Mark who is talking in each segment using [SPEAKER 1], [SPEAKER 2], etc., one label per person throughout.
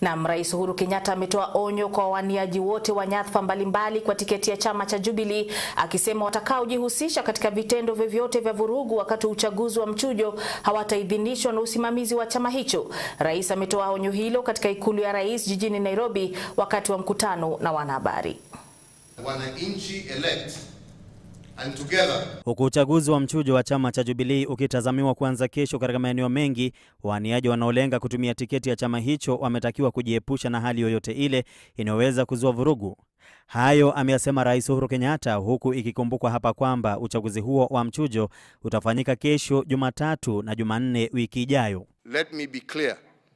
[SPEAKER 1] Na Rais Uhuru Kenyatta ametoa onyo kwa wawaniaji wote wa nyadhifa mbalimbali kwa tiketi ya chama cha Jubilee, akisema watakaojihusisha katika vitendo vyovyote vya vurugu wakati wa uchaguzi wa mchujo hawataidhinishwa na usimamizi wa chama hicho. Rais ametoa onyo hilo katika ikulu ya rais jijini Nairobi wakati wa mkutano na wanahabari.
[SPEAKER 2] Wananchi elect and together
[SPEAKER 3] Huku uchaguzi wa mchujo wa chama cha Jubilee ukitazamiwa kuanza kesho katika maeneo mengi, waniaji wanaolenga kutumia tiketi ya chama hicho wametakiwa kujiepusha na hali yoyote ile inayoweza kuzua vurugu. Hayo ameyasema Rais Uhuru Kenyatta, huku ikikumbukwa hapa kwamba uchaguzi huo wa mchujo utafanyika kesho Jumatatu na Jumanne wiki ijayo.
[SPEAKER 2] let me be clear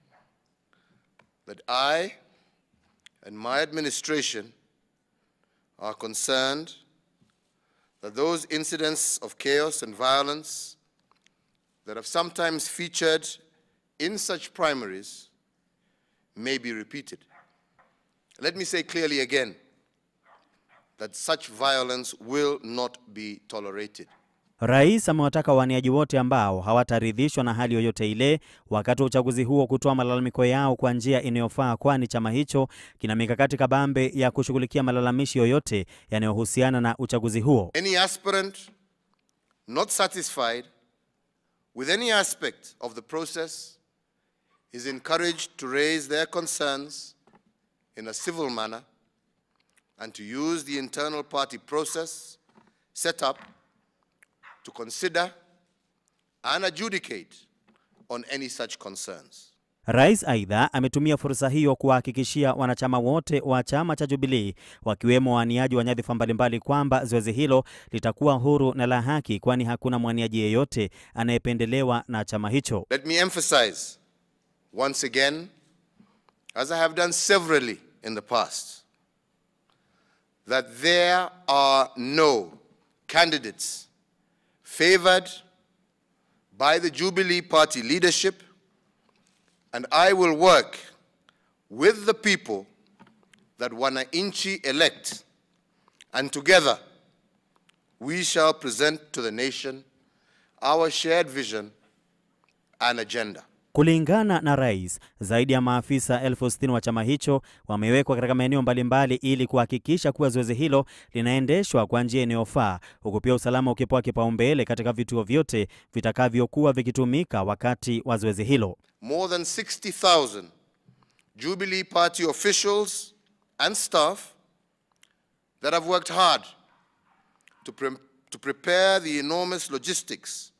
[SPEAKER 2] that I and my administration are concerned that those incidents of chaos and violence that have sometimes featured in such primaries may be repeated. Let me say clearly again that such violence will not be tolerated.
[SPEAKER 3] Rais amewataka waniaji wote ambao hawataridhishwa na hali yoyote ile wakati wa uchaguzi huo kutoa malalamiko yao kwa njia inayofaa, kwani chama hicho kina mikakati kabambe ya kushughulikia malalamishi yoyote yanayohusiana na uchaguzi huo.
[SPEAKER 2] Any aspirant not satisfied with any aspect of the process is encouraged to raise their concerns in a civil manner and to use the internal party process set up to consider and adjudicate on any such concerns.
[SPEAKER 3] Rais aidha ametumia fursa hiyo kuwahakikishia wanachama wote wa chama cha Jubilee wakiwemo waniaji wa nyadhifa mbalimbali kwamba zoezi hilo litakuwa huru na la haki, kwani hakuna mwaniaji yeyote anayependelewa na chama hicho.
[SPEAKER 2] Let me emphasize once again, as I have done severally in the past, that there are no candidates favored by the Jubilee Party leadership, and I will work with the people that Wananchi elect, and together we shall present to the nation our shared vision and agenda.
[SPEAKER 3] Kulingana na rais, zaidi ya maafisa elfu sitini wa chama hicho wamewekwa katika maeneo mbalimbali ili kuhakikisha kuwa zoezi hilo linaendeshwa kwa njia inayofaa, huku pia usalama ukipewa kipaumbele katika vituo vyote vitakavyokuwa vikitumika wakati wa zoezi hilo.
[SPEAKER 2] more than 60,000 Jubilee Party officials and staff that have worked hard to, pre- to prepare the enormous logistics